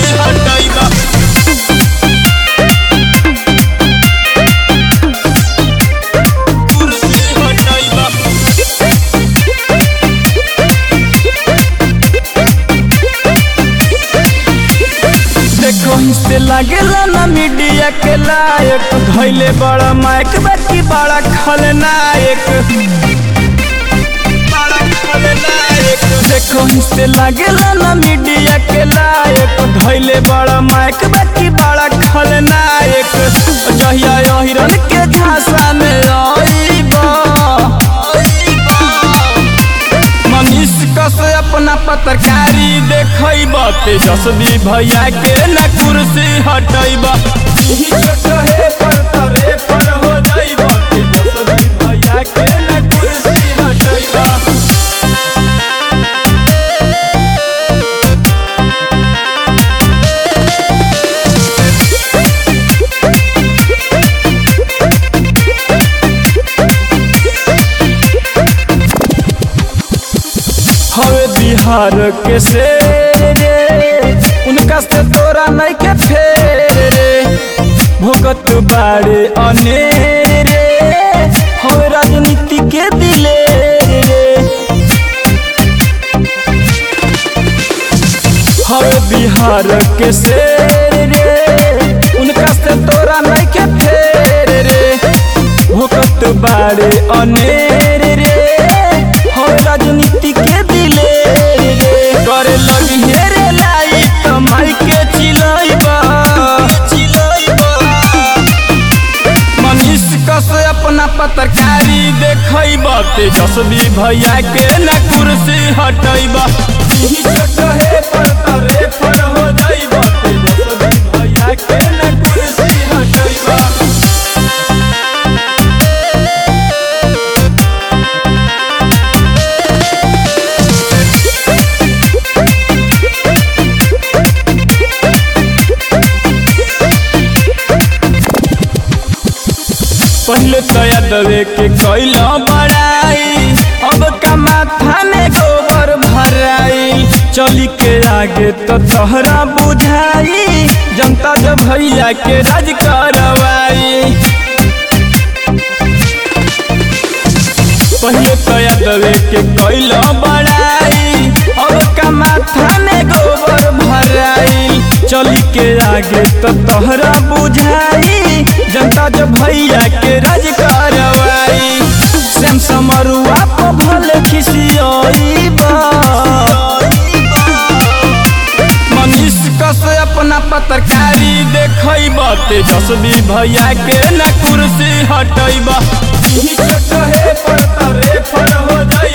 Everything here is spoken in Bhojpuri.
हटैबा कुर्सी हटैबा देखो से लागेला ना मीडिया के लायक धैले बड़ा माइक बाकी बड़ा खलनायक बड़ा खलनायक देखो से लागेला ना मीडिया के लायक धैले बड़ा माइक बाकी बड़ा खलनायक जहिया हिरन के झांसा में आईबा मनीष कस अपना पत्रकारी देखब तेजस्वी भैया के न कुर्सी हटैब छोटे पर तरे पर हो जाइब तेजस्वी भैया के न कुर्सी हटैब हवे बिहार के शेर रे उनका से तोरा नहीं के फेर रे भोगत बाड़े अनेर रे हवे राजनीति के दिले रे हवे बिहार के शेर रे उनका से तोरा नहीं के फेर रे भोगत बाड़े अनेर रे हवे राजनीति के दिले रे करे लगी हेरे लाई कमाई के चिलैबा चिलैबा मनीष कस अपना पत्रकारी देखब तेजस्वी भैया के न कुर्सी हटैब छोटे पर तरे पर हो जाइब तेजस्वी भैया के न कुर्सी हटैब पहले तो यादवे के कैला बड़ाई अब का माथा में गोबर भराई चली के आगे तो तोहरा बुझाई जनता जब भैया के राज करवाई पहले तो यादवे के कैला बड़ाई अब का माथा में गोबर भराई चली के आगे तो तोहरा बुझाई जनता जब भैया के राज करवाई श्याम समरुआ पर भले खिसियाईबा मनीष कस अपना पत्रकारी देखब तेजस्वी भैया के न कुर्सी हटैब छोटे पर तरे पर हो जाइब